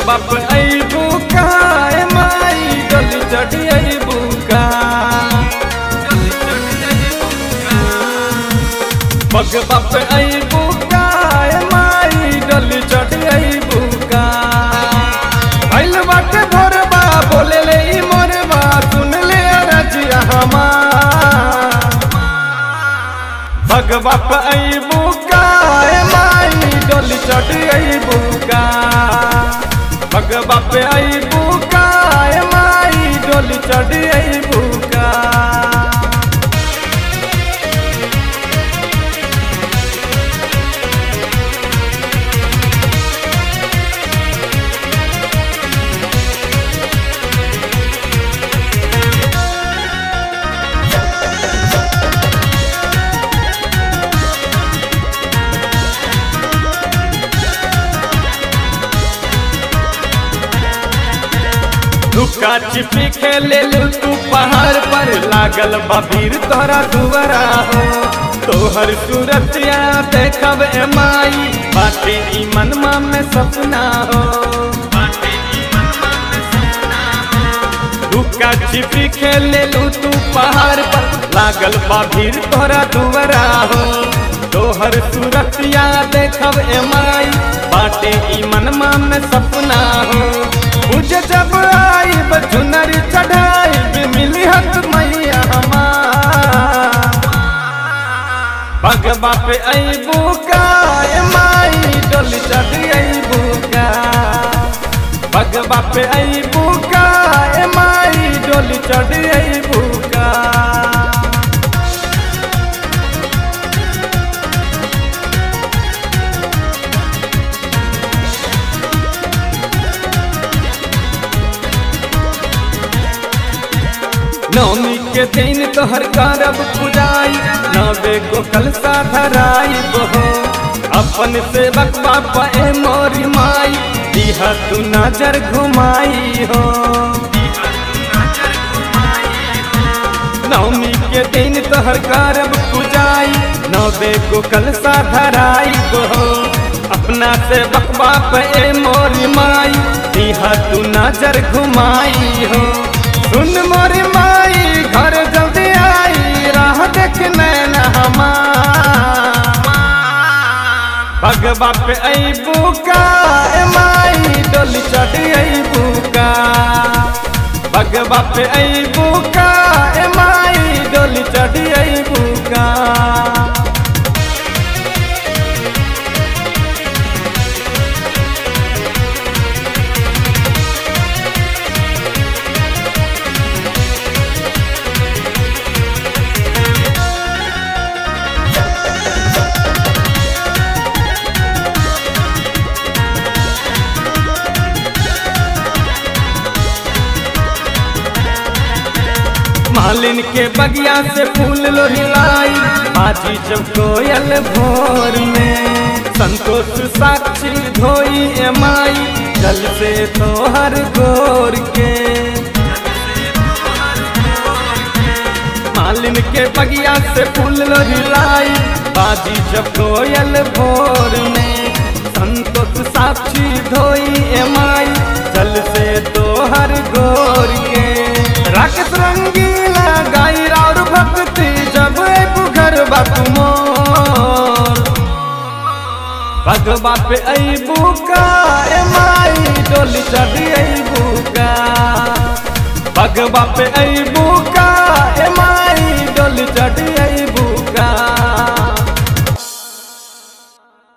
भगवा पे अबू का ए माई डोली चढ़ी अबू का भगवा पे अबू का ए माई डोली चढ़ी अबू का भइल बाटे भोरबा बोले ले ई मोरबा सुन ले रजिया हमार भगवा पे अबू का ए माई डोली चढ़ी अबू का भगवा पे अबू का ए माई डोली चढ़ी अबू का लुका छिपी खेले तू पहाड़ पर लागल बबीर तोरा दुआरा हो तोहर सूरतिया देखब ए माई बाटे ई मनमा में सपना हो लुका छिपी खेले तू पहाड़ पर लागल बबीर तोरा दुआरा हो तोहर सूरतिया देखब ए माई बाटे ई मनमा में सपना हो मुझे जब आई बचुनर चढ़ाई मिली हत मैया हमार भगवा पे अबू का ए माई डोली चढ़ी अबू का भगवा पे अबू का ए माई डोली चढ़ी अबू का नवमी के दिन तोहर करब पुजाई नवे को कलसा धराई बहो अपन सेवक बापा ए मोरी माई दिहा तू नजर घुमाई हो नवमी के दिन तोहर करब पुजाई नवे को कलसा धराई बहो अपना सेवक बाप ए मोरी माई दिहा तू नजर घुमाई हो सुन मोरी माई घर जल्दी आई राह देख नैन हमार भगवा पे अबू का ए माई डोली चढ़ी अबू का भगवा पे अबू का ए माई डोली चढ़ी अबू का मालिन के बगिया से फूल लोहिलाई बाजी जब कोयल भोर में संतोष साक्षी धोई ए माई जल से तोहर गोर के मालिन के बगिया से फूल लोहिलाई बाजी जब कोयल भोर में संतोष साक्षी धोई ए माई जल से तोहर गोर के राकेश रंगीला गाई और भक्ति जब घर मोर भगवा पे अबू का ए माई डोली चढ़ी अबू का भगवा पे अबू